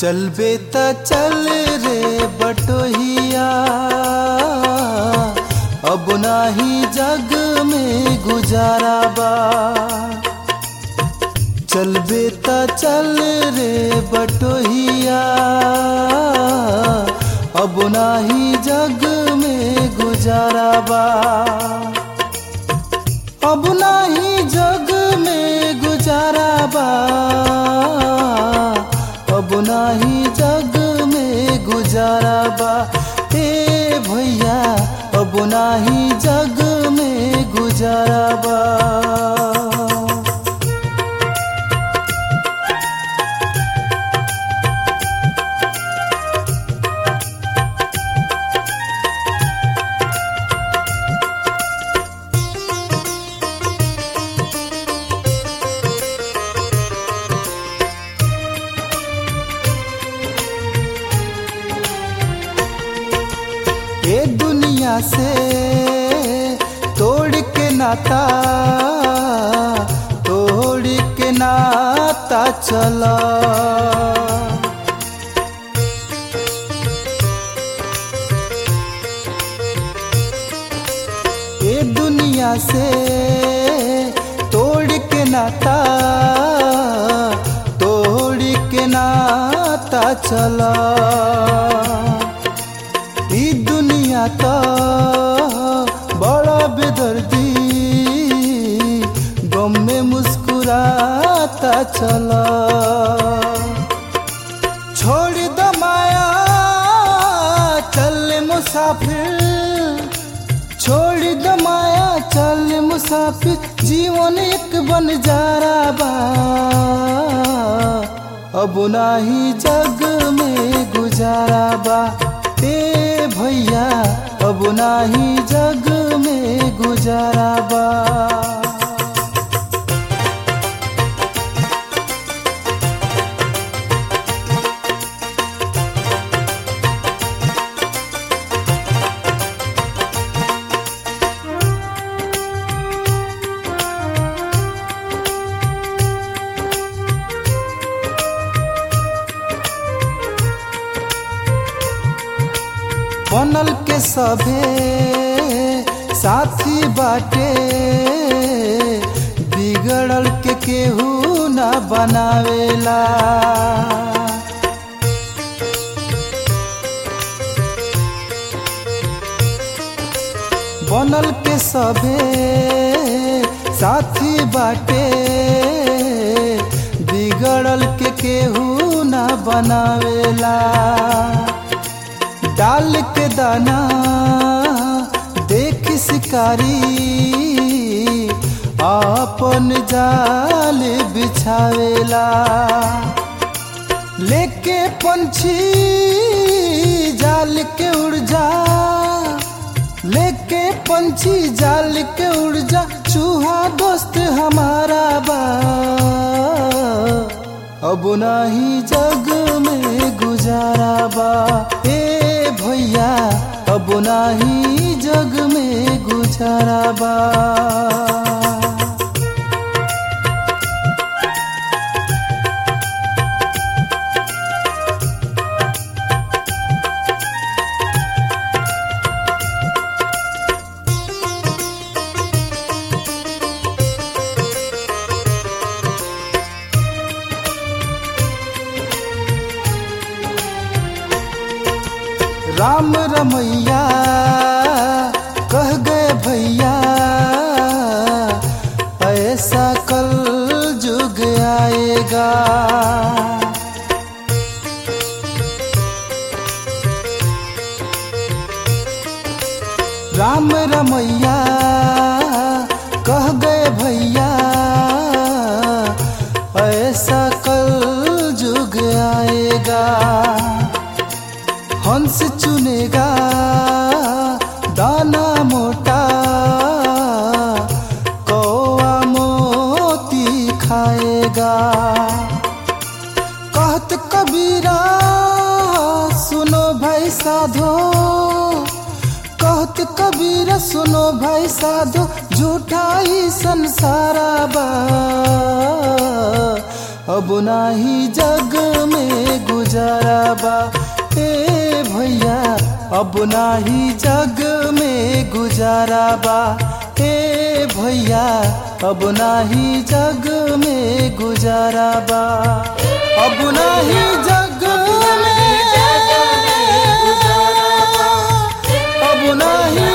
चलबे त चल रे बटोहिया अब नाही जग में गुजारा बा चलबे त चल रे बटोहिया अब नाही जग में गुजारा बा अब नाही जग में गुजारा बा अब नाही जग में गुजारा बा ए भैया अब नाही जग में गुजारा बा ये दुनिया से तोड़ के नाता तोड़ के नाता चला ये दुनिया से तोड़ के नाता तोड़ के नाता चला ई दुनिया तो बड़ा बेदर्दी गम में मुस्कुराता चला छोड़ दो माया चल मुसाफिर छोड़ दो माया चल मुसाफिर जीवन एक बन जारा बा अब नाही जग में गुजारा बा ए भैया अब नाही जग में गुजारा बा बनल के सभे साथी बाटे बिगड़ल के केहू न बनावेला बनल के सभे साथी बाटे बिगड़ल के केहू न बनावेला डाल के दाना देख शिकारी आपन जाल बिछावेला लेके पंछी जाल के उड़ जा लेके पंछी जाल के उड़ जा चूहा दोस्त हमारा बा अब नाही जग में गुजारा बा ए भैया अब नाही जग में गुजारा बा राम रमैया कह गए भैया ऐसा कल जुग आएगा राम रमैया कह गए भैया ऐसा कल जुग आएगा हंस चुनेगा दाना मोटा कौआ मोती खाएगा कहत कबीरा सुनो भाई साधो कहत कबीरा सुनो भाई साधो झूठा ही संसारा बा अब नाही जग में गुजारा बा ए भैया अब नाही जग में गुजारा बा ए भैया अब नाही जग में गुजारा बा अब नाही जग में अब नाही